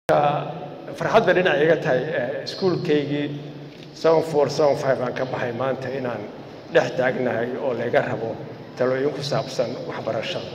farxad bay dhinac iga tahay iskuulkaygii seven four seven five aan ka baxay maanta inaan dhex taagnahay oo layga rabo talooyin ku saabsan waxbarashada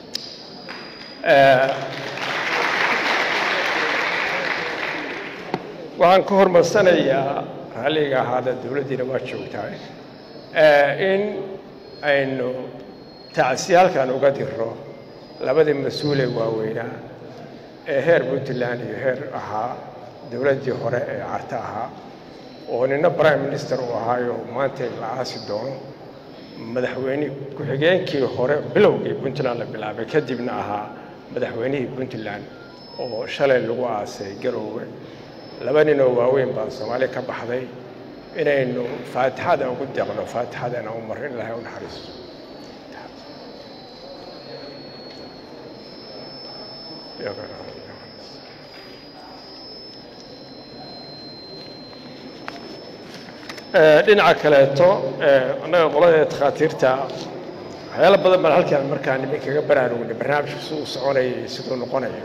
waxaan ka hormarsanayaa raalliga ahaada dowladdiina waa joogtaa in aynu tacsiyaalkan uga diro labadii mas-uulee waaweynaa ee heer puntland iyo heer ahaa dowladdii hore ee carta ahaa oo nina prime minister uu ahaayo maanta la aasi doono madaxweyne ku-xigeenkii hore bilowgii puntland la bilaabay kadibna ahaa madaxweynihii puntland oo shalay lagu aasay garoowe laba ninoo waaweyn baa soomaaliya ka baxday inaynu faatixada ugu deeqno faatixadana u marro in ilahay u naxariisto dhinaca kaleeto annaga qolada takhaatiirta waxyaalo badan baan halkaan markaa niminkaga baraarugnay barnaamijku siduu soconaya iyo siduu noqonayo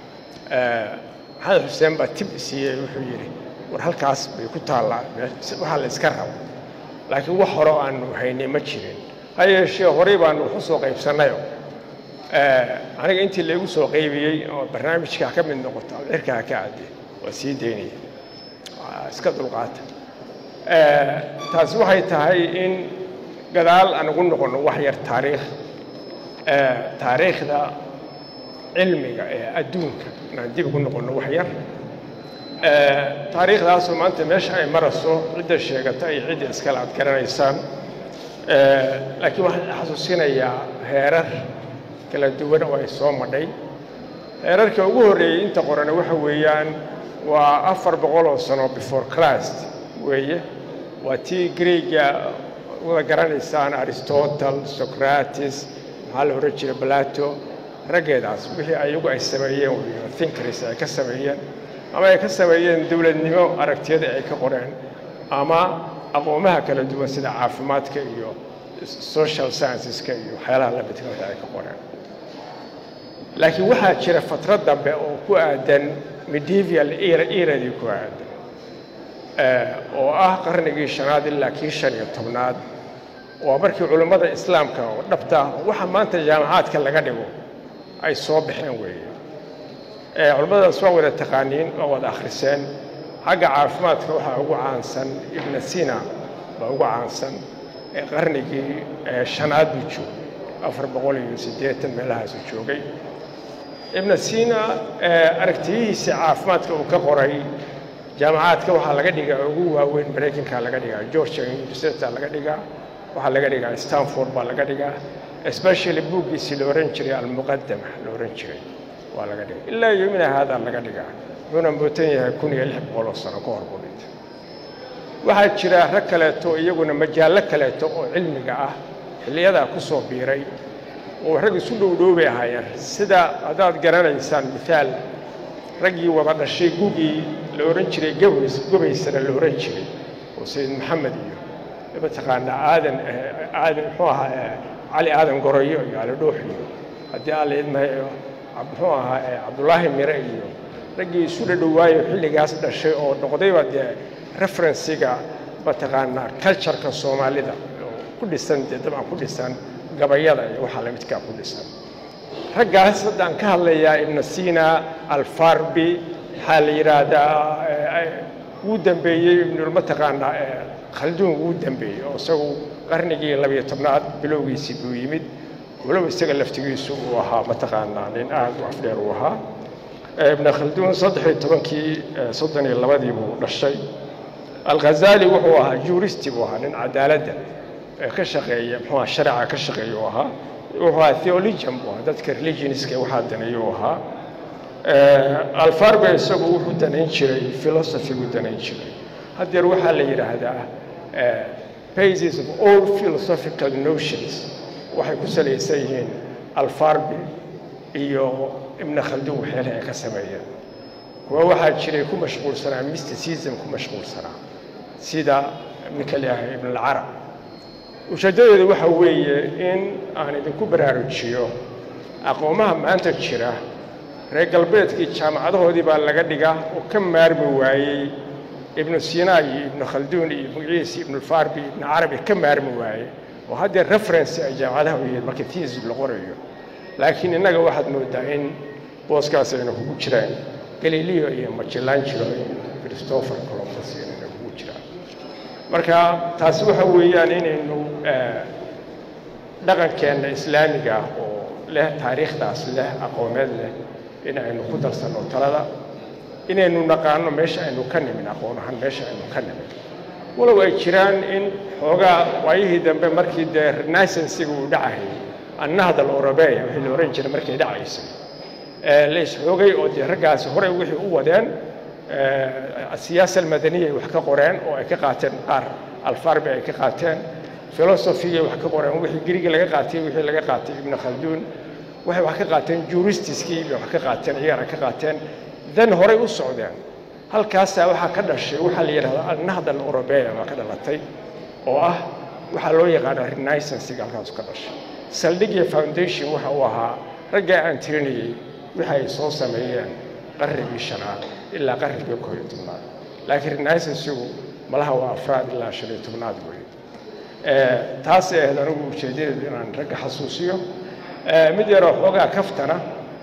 maxamed xuseen baa tib siiyey wuxuu yidhi war halkaas bay ku taallaa waxaa la iska rabo laakiin wax hore aanu haynay ma jirin ha yeeshee horey baanu waxu soo qaybsannayo aniga intii laygu soo qaybiyey oo barnaamijkaa ka mid noqoto cirkaa ka cadde waa sii daynaya iska dulqaata taasi waxay tahay in gadaal aan ugu noqonno wax yar taariikh taariikhda cilmiga ee adduunka inaan dib ugu noqonno wax yar taariikhdaasoo maanta meesha ay marayso cidda sheegata iyo cidda iskale aad garanaysaan laakiin waxaan xasuusinayaa heerar kala duwan oo ay soo madhay heerarka ugu horreeyey inta qorana waxa weeyaan waa afar boqol oo sano before christ weeye waa tii greega wada garanaysaan aristotle socrates maxaa la odhan jiray plato raggeedaas wixii ayagu ay sameeyeen weyo thinkers ay ka sameeyeen ama ay ka sameeyeen dowladnimo aragtiyada ay ka qoreen ama aqoomaha kala duwan sida caafimaadka iyo social scienceska iyo waxyaalaha la midkooda ay ka qoreen laakiin waxaa jira fatrad dambe oo ku aadan medieval eradii ku aadan oo ah qarnigii shanaad ilaa kii shan iyo tobnaad waa markii culummada islaamka oo dhabta waxa maanta jaamacaadka laga dhigo ay soo baxeen weeye culimmadaas waa wada taqaaniin waa wada akhriseen xagga caafimaadka waxaa ugu caansan ibna sina baa ugu caansan ee qarnigii shanaad buu joogay afar boqol iyo siddeetan meelahaasu joogay ibna sina aragtiyihiisa caafimaadka uu ka qoray jaamacaadka waxaa laga dhigaa ugu waaweyn maraykanka laga dhigaa georgia university laga dhigaa waxaa laga dhigaa stanford baa laga dhigaa especially buuggiisii la ohan jiray almuqadama la ohan jiray waa laga dhigaa ilaa yomina haadaa laga dhigaa wuxuuna mootan yahay kun iyo lix boqol oo sano ka hor buu dhintay waxaa jira rag kaleeto iyaguna majaallo kaleeto oo cilmiga ah xilliyadaa ku soo biiray oo rag isu dhowdhoobay ahaayeen sida haddaad garanaysaan mithaal raggii wada dhashay gugii la ohan jiray gabays gobaysana la ohan jiray oo sayid maxamed iyo mataqaanaa aadan aadan muxuu ahaa cali aadan goroyo iyo ali dhuux iyo haddii aan la idmahayo muxuu ahaa cabdullaahi mire iyo raggii isu dhadhowaayo xilligaas dhashay oo noqdayba dee referensiga mataqaanaa cultureka soomaalida oo ku dhisan dee dabcan ku dhisan gabayada iyo waxaa la midkaa ku dhisan raggaas haddaan ka hadlayaa ibna sina alfarbi waxaa la yidhaahdaa wuu dambeeyey ibnul mataqaanaa khalduun wuu dambeeyey oo isagu qarnigii labiyo tobnaad bilowgiisii buu yimid walow isaga laftigiisu uu ahaa mataqaanaa nin aad u afdheer uu ahaa ibna khalduun saddex iyo tobankii soddon iyo labadii buu dhashay alghazali wuxuu ahaa juristi buu ahaa nin cadaaladda ka shaqeeya muxuu aha sharica ka shaqeeya uu ahaa wuxuu ahaa theologian buu ahaa dadka religionska waxaa daneeya uu ahaa alfarbe isagu wuxuu danayn jiray philosophy-gu danayn jiray haddeer waxaa la yidhaahdaa basis of all philosophical notions waxay ku salaysan yihiin alfarbi iyo ibna khaldun waxyaalaha ay ka sameeyeen kuwa waxaa jiray ku mashquulsanaa mysticism ku mashquulsanaa sida ninka leeyahay ibn alcarab ujeeddadooda waxa weeye in aan idinku baraarujiyo aqoomaha maanta jira reer galbeedkii jaamacadahoodii baa laga dhigaa oo ka maarmi waayey ibnu sinaa iyo ibnu khalduun iyo ibnu ciis iyo ibnufarbi ibnu carabi ka maarmi waayey oo haddee reference ay jaamacadaha u yihiin marka thesis la qorayo laakiin innaga waxaad moodaa in booskaas ayna kugu jiraan galileo iyo machelangelo iyo christopher columbus inayna kugu jiraan marka taasi waxa weeyaan inaynu dhaqankeenna islaamiga ah oo leh taariikhdaas leh aqoomeed leh in aynu ku darsanno talada inaynu naqaano meesha aynu ka nimin aqoon ahaan meesha aynu ka nimin walow ay jiraan in xoogaa waayihii dambe markii dee renaissansiga uu dhacayay annahda aleurobeya wixii la ohan jiray markay dhacaysay la isxoogay oo dee raggaasi horey wixii u wadeen siyaasa almadaniya ay wax ka qoreen oo ay ka qaateen qaar alfarbi ay ka qaateen filosofigay wax ka qoreen wixii griga laga qaatay wixii laga qaatay ibnu khalduun waxay wax ka qaateen juristiskii bay wax ka qaateen iyagana ka qaateen dan horey u socdeen halkaasaa waxaa ka dhashay waxaa la yidhahdaa alnahda aleurobeya baa ka dhalatay oo ah waxaa loo yaqaana renaissansiga halkaasu ka dhashay saldhigya foundation waxa uu ahaa raggaa aan tirinayey wixi ay soo sameeyeen qarnigii shanaad ilaa qarnigii koo iyo tobnaad laakiin renaissansigu malaha waa afraad ilaa shan iyo tobnaad weeye taasay ahayd anigu ujeedadeedu inaan ragga xasuusiyo mid yaroo xoogaa kaftana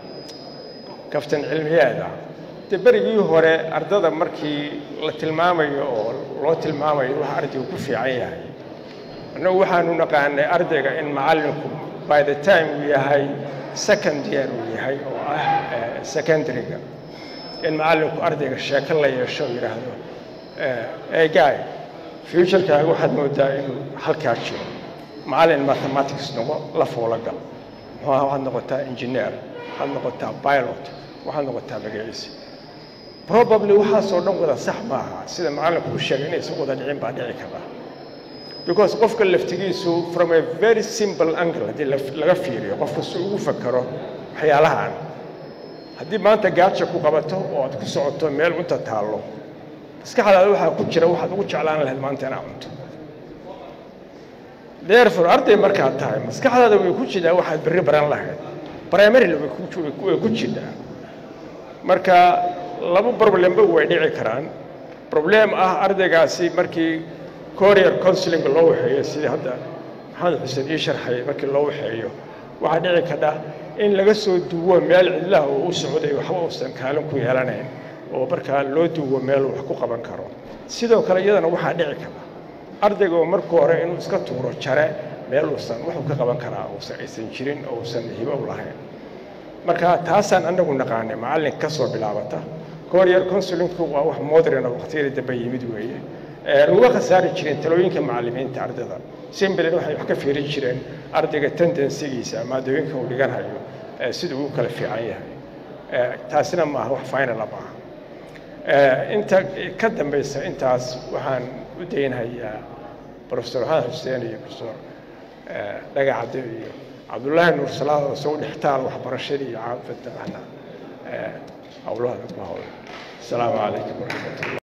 kaftan cilmiyeed ah dee berigii hore ardada markii la tilmaamayo oo loo tilmaamayo waxa ardaygu ku fiican yahay annagu waxaanu naqaanay ardayga in macallinku by the time uu yahay second year uu yahay oo ah secondaryga in macallinku ardayga sheeko la yeesho oo yidhaahdo egaay futurekaaga waxaad moodaa inuu halkaa jiro macallin mathematics noqo la foola gal muxuuha waxaad noqotaa engineer waxaad noqotaa pilot waxaad noqotaa magaciisi probably waxaasoo dhan wada sax maaha sida macallinku u sheegay inaysan wada dhicin baa dhici karta because qofka laftigiisu from a very simple angle haddii laga fiiriyo qofka si ugu fakero waxyaalahan haddii maanta gaaja ku qabato oo aad ku socoto meel cunta taallo maskaxdaada waxaa ku jira waxaad ugu jeclaan lahayd maanta inaad cunto therefore arday markaad tahay maskaxdaada way ku jiraa waxaad berri baran lahayd primarily way ku jiraa marka laba problemba way dhici karaan problem ah ardaygaasi markii courier counseling loo waxeeyo sidii hadda maxamed xuseen ii sharxay markii loo waxeeyo waxaa dhici kadha in laga soo duwo meel cidlaha oo u socday waxba uusan kaalin ku yeelanayn oo markaa loo duwo meel wax ku qaban karo sidoo kale iyadana waxaa dhici karta ardayga oo markuu hore inuu iska tuuro jare meel uusan wuxuu ka qaban karaa uusan aysan jirin oo uusan hibo u lahayn marka taasaan anagu naqaanay macallin ka soo bilaabata courier counselingku waa wax modern oo waqtiyadii dambe yimid weeye laga khasaari jireen talooyinka macallimiinta ardayda simbilan waxay wax ka fiirin jireen ardayga tendensigiisa maadooyinka uu dhiganhayo siduu u kala fiican yahay taasina maaha wax finala maaha inta ka dambaysa intaas waxaan u daynhayaa profesor xasan xuseen iyo profesor dhagacade iyo cabdullaahi nuur salaad oo isagu dhextaal waxbarashadii iyo caafadda ahna howlaha ku howla asalaamu calaykum waraxmatullah